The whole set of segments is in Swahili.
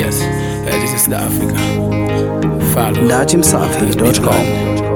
Yes, uh, this is the Africa. Follow. Datimsafi.com.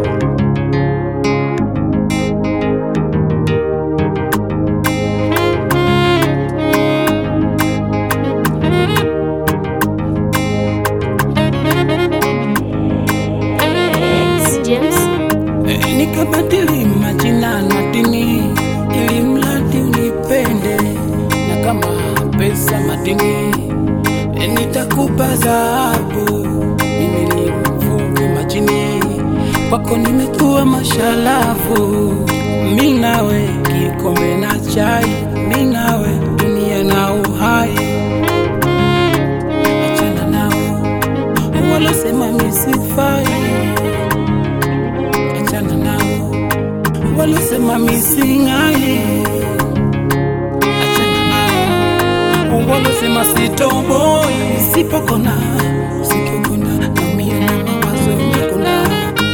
James. Eh, nikabadili majina na dini ili mradi unipende, na kama pesa madini eh, nitakupa dhahabu. Mimi ni mvuvi majini, kwako nimekuwa mashalavu. Mi nawe kikombe na chai, mi nawe dunia na uhai. Achana nao walosema misifai achana nao walosema misingai, achana nao walosema sitoboi, sipokona sikikuna namia na mawazo nakuna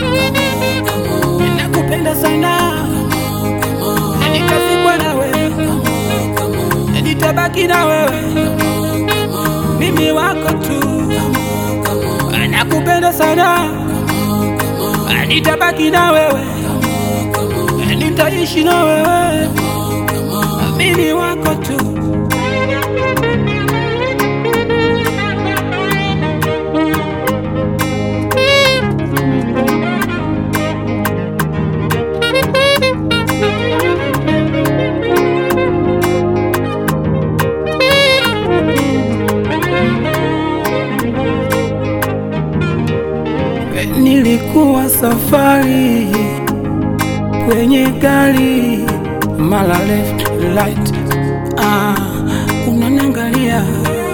nakupenda sana nitazikwa na wewe nitabaki na wewe mimi wako tu nakupenda sana nitabaki na wewe nitaishi na wewe mimi wako tu Nilikuwa safari kwenye gari, mara left right, ah, unaniangalia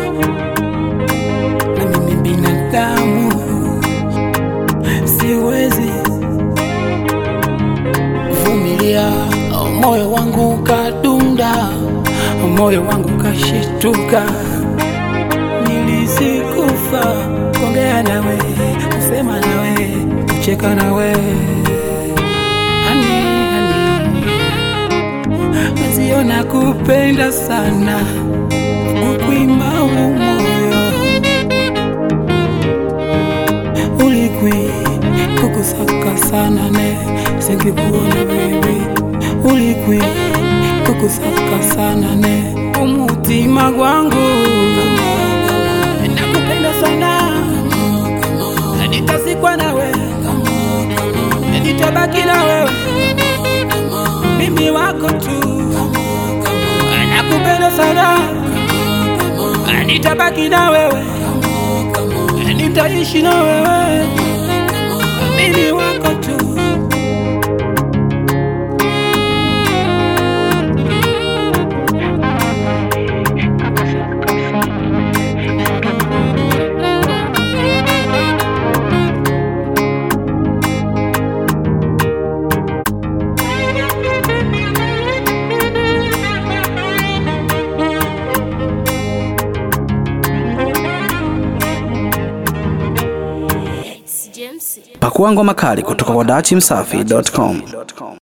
na mimi binadamu, siwezi vumilia, moyo wangu kadunda, moyo wangu kashituka nilisikufa kuongea nawe kusema nawe kucheka nawe hani hani maziona kupenda sana kukwima umoyo ulikwi kukusaka sana ne singikuona baby ulikwi kukusaka sana ne umutima gwangu nakupenda sana nitazikwa nawe nitabaki na wewe mimi wako tu nakupenda sana nitabaki na wewe nitaishi na wewe mimi wako tu James. Pakua ngoma kali kutoka kwa Datimsafi.com.